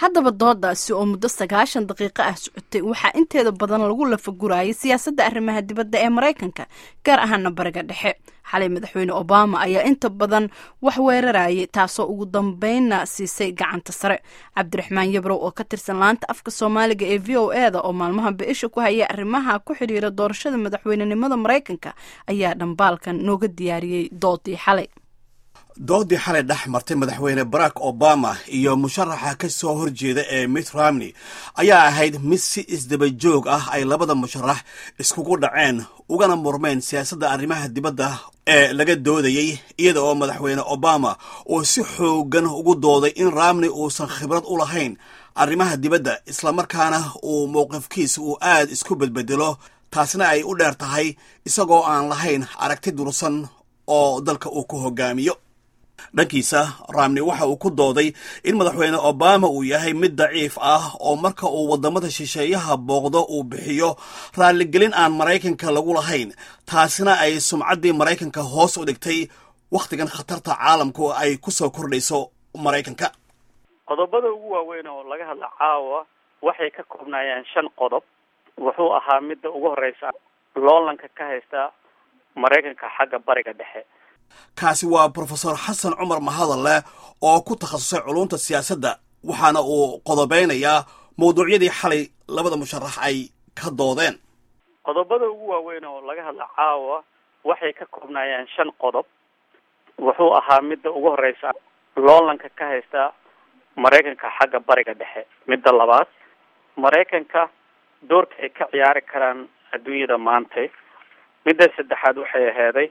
haddaba doodaasi oo muddo sagaashan daqiiqo ah socotay waxaa inteeda badan lagu lafagurayay siyaasadda arrimaha dibadda ee maraykanka gaar ahaana bariga dhexe xalay madaxweyne obama ayaa inta badan wax weerarayay taasoo ugu dambeynna siisay gacanta sare cabdiraxmaan yabrow oo ka tirsan laanta afka soomaaliga ee v o e da oo maalmaha bi-isha ku hayay arrimaha ku xidhiira doorashada madaxweynenimada maraykanka ayaa dhambaalkan nooga diyaariyey doodii xalay doodii xalay dhex martay madaxweyne barack obama iyo musharaxa ka soo horjeeda ee mitt romney ayaa ahayd mid si isdaba joog ah ay labada musharax iskugu dhaceen ugana murmeen siyaasadda arrimaha dibadda ee laga doodayey iyada oo madaxweyne obama uu si xoogan ugu dooday in romney uusan khibrad u lahayn arrimaha dibadda islamarkaana uu mowqifkiisa uu aad isku bedbedelo taasna ay u dheer tahay isagoo aan lahayn aragti dursan oo dalka uu ku hogaamiyo dhankiisa ramney waxa uu ku dooday in madaxweyne obama uu yahay mid daciif ah oo marka uu waddamada shisheeyaha booqdo uu bixiyo raalligelin aan maraykanka lagu lahayn taasina ay sumcaddii maraykanka hoos u dhigtay wakhtigan khatarta caalamku ay ku soo kordhayso maraykanka qodobada ugu waaweyn oo laga hadla caawa waxay ka koobnaayeen shan qodob wuxuu ahaa midda ugu horreysa loolanka ka haysta maraykanka xagga bariga dhexe kaasi waa brofesor xasan cumar mahadalle oo ku takhasusay culunta siyaasadda waxaana uu qodobeynayaa mawduucyadii xalay labada musharax ay ka doodeen qodobada ugu waaweyn oo laga hadla caawa waxay ka koobnaayeen shan qodob wuxuu ahaa midda ugu horreysa loolanka ka haysta maraykanka xagga bariga dhexe midda labaad maraykanka doorka ay ka ciyaari karaan adduunyada maantay midda saddexaad waxay aheeday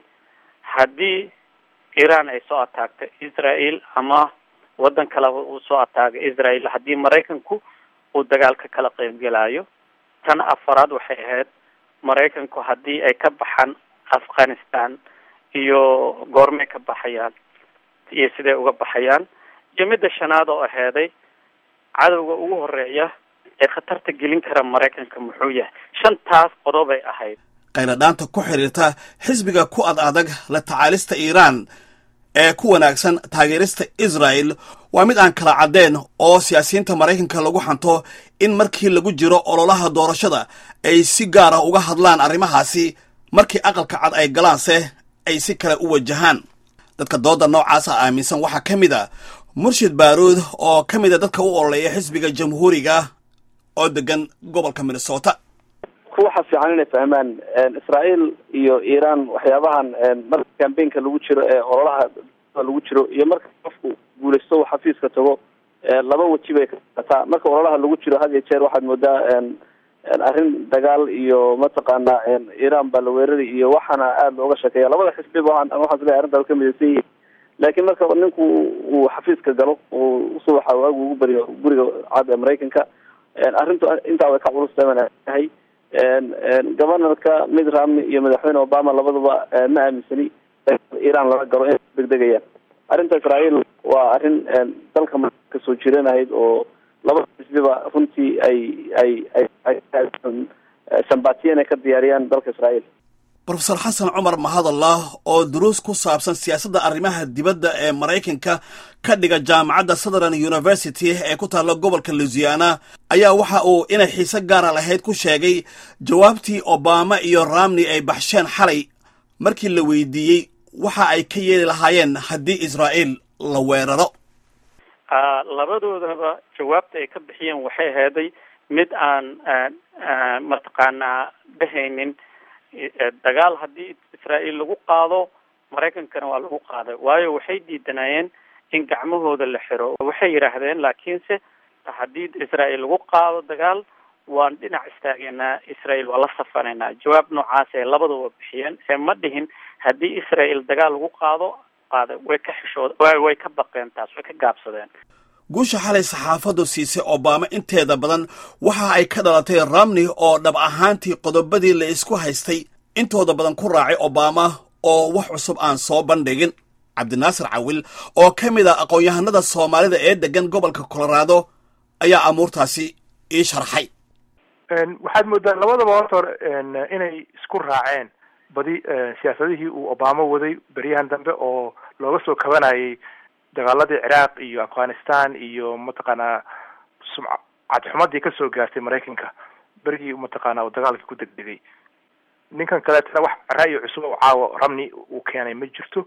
haddii iran ay soo ataagto israel ama waddan kaleba uu soo ataagay israel haddii maraykanku uu dagaalka kala qeybgelayo tan afaraad waxay ahayd maraykanku haddii ay ka baxaan afghanistan iyo goormay ka baxayaan iyo siday uga baxayaan iyo midda shanaad oo aheeday cadowga ugu horeeya ee khatarta gelin kara maraykanka muxuu yahay shantaas qodobay ahayd qayladhaanta ku xidhiirta xisbiga ku ad adag la tacaalista iiraan ee ku wanaagsan taageerista israel waa mid aan kala caddeen oo siyaasiyiinta maraykanka lagu xanto in markii lagu jiro ololaha doorashada ay si gaar ah uga hadlaan arrimahaasi markii aqalka cad ay galaanse ay si kale u wajahaan dadka dooda noocaasa aaminsan waxaa ka mid a murshid baaruud oo ka mid a dadka u ololeeya xisbiga jamhuuriga oo degan gobolka minnesota waxa fiican inay fahmaan israel iyo iran waxyaabahan marka cambaynka lagu jiro ee ololaha lagu jiro iyo marka qofku guulaysto uu xafiiska tago laba weji bay kataa marka ololaha lagu jiro had iyo jeer waxaad moodaa arrin dagaal iyo mataqaana iran baa la weerari iyo waxaana aada looga sheekeeya labada xisbiba waxaan isleeyahay arrintaas ka midaysan yihiin laakiin marka ninku uu xafiiska galo uu subaxa waagu ugu bariyo guriga cad ee maraykanka arrintu intaa way ka culustahay governorka mid ramney iyo madaxweyne obama labaduba ma aaminsani iran lala galo inay degdegayaan arrinta israel waa arrin dalka marka soo jireen ahayd oo labada xisbiba runtii ay ay ay sambatiya inay ka diyaariyaan dalka israel brofesor xasan cumar mahadallah oo duruus ku saabsan siyaasadda arrimaha dibadda ee maraykanka ka dhiga jaamacadda southern university ee ku taalla gobolka louisiana ayaa waxa uu inay xiise gaara lahayd ku sheegay jawaabtii obama iyo ramney ay baxsheen xalay markii la weydiiyey waxa ay ka yeeli lahaayeen haddii israel la weeraro labadoodaba jawaabta ay ka bixiyeen waxay aheeday mid aan mataqaanaa dhahaynin dagaal haddii israel lagu qaado maraykankana waa lagu qaaday waayo waxay diidanayeen in gacmahooda la xiro waxay yidhaahdeen laakiinse haddii israel lagu qaado dagaal waan dhinac istaageynaa israel waa la safanaynaa jawaab noocaas ee labadaba bixiyeen ee ma dhihin haddii israel dagaal lagu qaado qaada way ka xishood way ka baqeen taas way ka gaabsadeen guusha xalay saxaafaddu siisay obama inteeda badan waxa ay ka dhalatay ramney oo dhab ahaantii qodobadii la isku haystay intooda badan ku raacay obama oo wax cusub aan soo bandhigin cabdinaasir cawil oo ka mid a aqoon-yahanada soomaalida ee degan gobolka colorado ayaa amuurtaasi ii sharxay waxaad moodaa labadaba horta hore inay isku raaceen badi siyaasadihii uu obama waday beryahan dambe oo looga soo kabanayay dagaaladii ciraaq iyo afghanistan iyo mataqaanaa sumca cadxumadii kasoo gaartay maraykanka berigii mataqaana uu dagaalkii ku degdegay ninkan kaleetana wax ra'yi cusub oo caawa ramni uu keenay ma jirto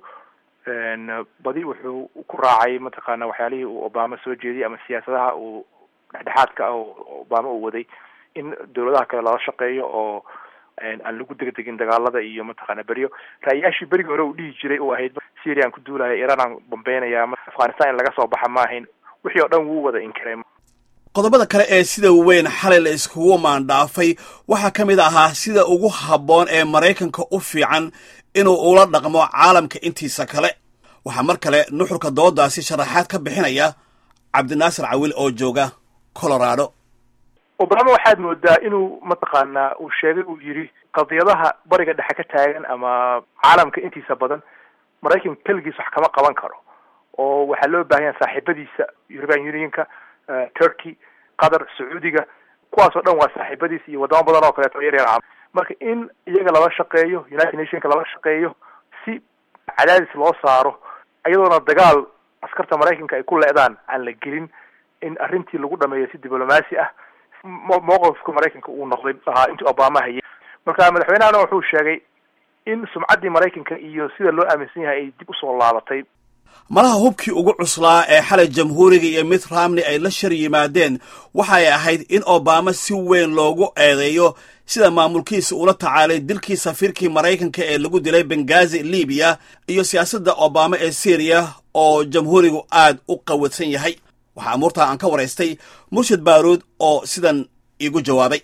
badi wuxuu ku raacay mataqaana waxyaalihii uu obama soo jeediyay ama siyaasadaha uu dhexdhexaadka ah oo obama uu waday in dawladaha kale lala shaqeeyo oo aan lagu degdegin dagaalada iyo mataqaana beryo ra'yaashii berigii hore uu dhihi jiray oo ahayd syria aan ku duulaya iran aan bambeynaya afghanistan in laga soo baxa ma ahayn wixii oo dhan wuu wada inkiray qodobada kale ee sida weyn xalay la iskugu maandhaafay waxaa ka mid ahaa sida ugu habboon ee maraykanka u fiican inuu ula dhaqmo caalamka intiisa kale waxaa mar kale nuxurka doodaasi sharaxaad ka bixinaya cabdinaasir cawil oo jooga colorado obama waxaad moodaa inuu mataqaanaa uu sheegay uu yidhi qadiyadaha bariga dhexe ka taagan ama caalamka intiisa badan maraykanka keligiis wax kama qaban karo oo waxaa loo baahan yaha saaxiibadiisa european unionka turkey qatar sacuudiga kuwaas oo dhan waa saaxiibadiis iyo wadamo badan oo kaleeto yar yar marka in iyaga lala shaqeeyo united nationka lala shaqeeyo si cadaadis loo saaro iyadoona dagaal askarta maraykanka ay ku leedaan aan la gelin in arrintii lagu dhameeyo si diblomaasi ah mowqifka maraykanka uu noqday ahaa intii obama hayay marka madaxweynehana wuxuu sheegay in sumcaddii maraykanka iyo sida loo aaminsan yahay ay dib usoo laabatay malaha hubkii ugu cuslaa ee xalay jamhuuriga iyo mid ramney ay la shar yimaadeen waxay ahayd in obama si weyn loogu eedeeyo sida maamulkiisa ula tacaalay dilkii safiirkii maraykanka ee lagu dilay bengazi libiya iyo siyaasadda obama ee syriya oo jamhuurigu aad u qawadsan yahay waxaa amuurtaa aan ka waraystay murshid baaruud oo sidan iigu jawaabay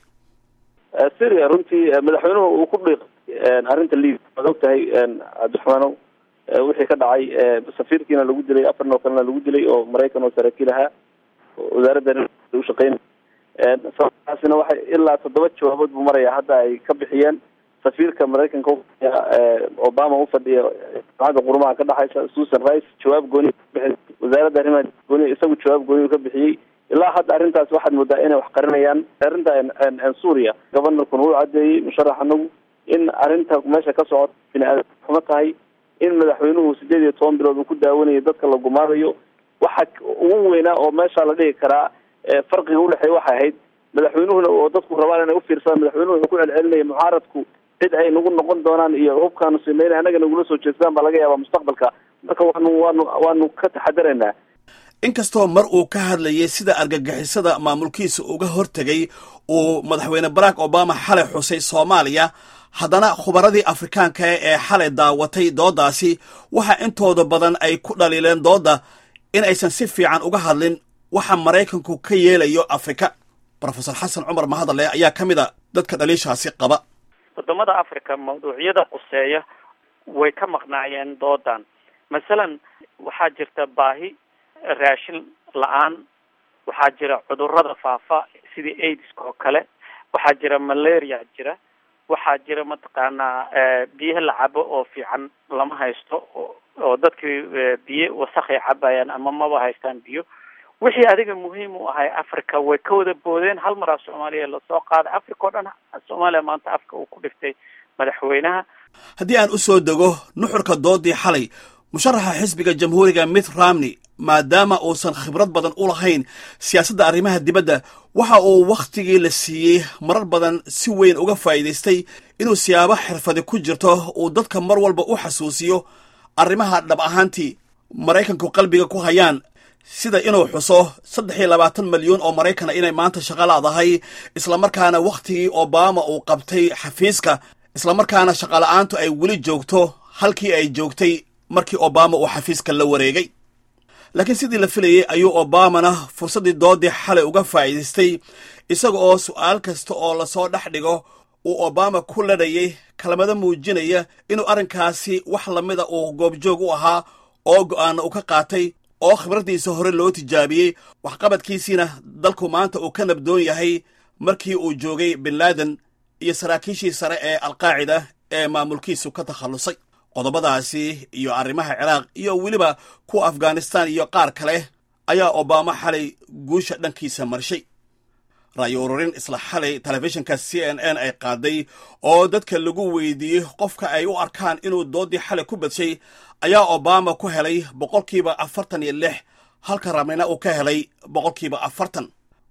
syria runtii madaxweynuhu uu ku dhiiq arrinta libiya waad og tahay cabdiraxmaanow wixii ka dhacay safiirkiina lagu dilay afarn oo kalena lagu dilay oo maraykan oo saraakiil ahaa wasaaradda ushaqeyn sababtaasina waxay ilaa toddoba jawaabood buu maraya hadda ay ka bixiyeen safiirka maraykanka ufadhiya obama ufadhiya jamacadda qurumaha ka dhexaysa susan rice jawaab gooni kabixi wasaaradda arrimaha gooni isagu jawaab gooni ka bixiyey ilaa hadda arrintaas waxaad moodaa inay wax qarinayaan arrinta suuriya governorkuna uu cadeeyey musharax anagu in arrinta meesha ka socota bini-aadam xumo tahay in madaxweynuhu sideed iyo toban bilood uu ku daawanayo dadka la gumaadayo waxa ugu weynaa oo meesha la dhigi karaa farqiga udhexeeya waxay ahayd madaxweynuhuna oo dadku rabaan inay ufiirsadaan madaxweynuhu wuxuu ku celcelinaya mucaaradku cid ay nagu noqon doonaan iyo hubkaanu sinayna annaga nagula soo jeestaan baa laga yaabaa mustaqbalka marka waanu waanu waanu ka taxadaraynaa inkastoo mar uu ka hadlayay sida argagixisada maamulkiisa uga hortegay uu madaxweyne barack obama xalay xusay soomaaliya haddana khubaradii afrikaanka ee xalay daawatay dooddaasi waxa intooda badan ay ku dhaliileen doodda in aysan si fiican uga hadlin waxa maraykanku ka yeelayo afrika rofesor xasan cumar mahadale ayaa ka mid a dadka dhaliishaasi qaba wadamada africa mawduucyada quseeya way ka maqnaayeen doodan masalan waxaa jirta baahi raashin la-aan waxaa jira cudurada faafa sidii aidiska oo kale waxaa jira malaria jira waxaa jira mataqaanaa biyaha la cabo oo fiican lama haysto oo dadkii biyo wasakhay cabayaan ama maba haystaan biyo wixii adiga muhiim u ahay africa way ka wada boodeen hal maraa soomaaliya lasoo qaaday africa oo dhan soomaaliya maanta afka uu ku dhiftay madaxweynaha haddii aan u soo dego nuxurka doodii xalay musharaxa xisbiga jamhuuriga mitt ramney maadaama uusan khibrad badan u lahayn siyaasadda arrimaha dibadda waxa uu wakhtigii la siiyey marar badan si weyn uga faa'iidaystay inuu siyaabo xirfadi ku jirto uu dadka mar walba u xasuusiyo arrimaha dhab ahaantii maraykanku qalbiga ku hayaan sida inuu xuso saddex iyo labaatan milyuun oo maraykana inay maanta shaqo laadahay islamarkaana wakhtigii obama uu qabtay xafiiska islamarkaana shaqola'aantu ay weli joogto halkii ay joogtay markii obama uu xafiiska la wareegay laakiin sidii la filayey ayuu obamana fursaddii doodii xalay uga faa'iidaystay isaga oo su'aal kasta oo lasoo dhex dhigo uu obama ku ladhayay kelmado muujinaya inuu arrinkaasi wax lamida uu goobjoog u ahaa oo go'aana uu ka qaatay oo khibraddiisa hore loo tijaabiyey waxqabadkiisiina dalku maanta uu ka nabdoon yahay markii uu joogay bin laaden iyo saraakiishii sare ee alqaacida ee maamulkiisu ka takhallusay qodobadaasi iyo arrimaha ciraaq iyo weliba kuwa afghanistan iyo qaar kale ayaa obama xalay guusha dhankiisa marshay ra'yo ururin isla xalay telefishinka c n n ay qaaday oo dadka lagu weydiiyey qofka ay u arkaan inuu doodii xalay ku badshay ayaa obama ku helay boqolkiiba afartan iyo lix halka ramnina uu ka helay boqolkiiba afartan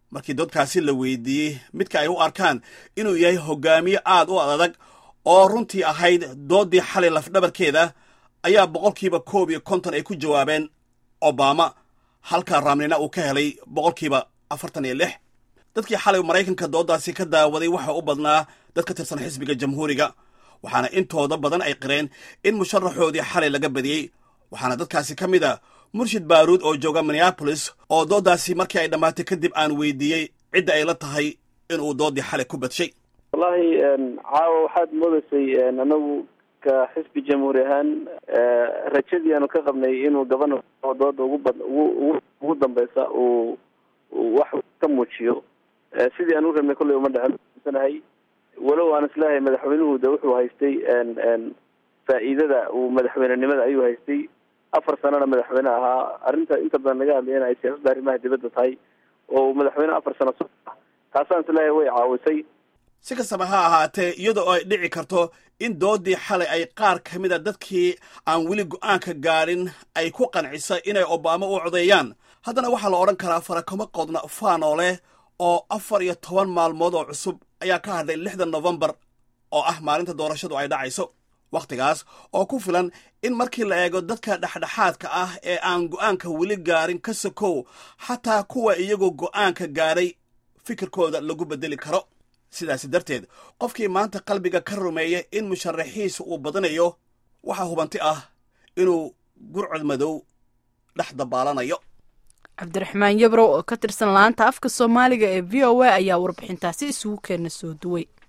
markii dadkaasi la weydiiyey midka ay u arkaan inuu yahay hogaamiye aad u adag oo runtii ahayd doodii xalay lafdhabarkeeda ayaa boqolkiiba koob iyo konton ay ku jawaabeen obama halka raamnina uu ka helay boqolkiiba afartan iyo lix dadkii xalay maraykanka dooddaasi ka daawaday waxa u badnaa dad ka tirsan xisbiga jamhuuriga waxaana intooda badan ay qireen in musharaxoodii xalay laga badiyey waxaana dadkaasi ka mid a murshid baaruud oo jooga minneabolis oo dooddaasi markii ay dhammaatay kadib aan weydiiyey cidda ay la tahay inuu doodii xalay ku badshay wallahi caawa waxaad moodaysay anagu ka xisbi jamhuuri ahaan rajadii aanu ka qabnay inuu gabana dooda ugu bad ugu ugu dambeysa uu wax ka muujiyo sidii aan u rabnay kolley uma dhexsanahay walow aan isleeyahay madaxweynuhu de wuxuu haystay faa'iidada uu madaxweynenimada ayuu haystay afar sanana madaxweyne ahaa arrinta inta badan laga hadlayana ay siyaasadda arrimaha dibadda tahay oo uu madaxweyne afar sano so taasaan isleeyahay way caawisay si kastaba ha ahaatee iyada oo ay dhici karto in doodii xalay ay qaar ka mid a dadkii aan weli go'aanka gaadhin ay ku qancisay inay obama u codeeyaan haddana waxaa la odhan karaa farakamo qodna faanoo leh oo afar iyo toban maalmood oo cusub ayaa ka hadlay lixda nofembar oo ah maalinta doorashadu ay dhacayso wakhtigaas oo ku filan in markii la eego dadka dhexdhexaadka ah ee aan go'aanka weli gaarin ka sokow xataa kuwa iyagoo go'aanka gaadhay fikirkooda lagu beddeli karo sidaasi darteed qofkii maanta qalbiga ka rumeeya in musharaxiisa uu badanayo waxaa hubanti ah inuu gurcod madow dhex dabaalanayo cabdiraxmaan yabrow oo ka tirsan laanta afka soomaaliga ee v o a ayaa warbixintaasi isugu keena soo duway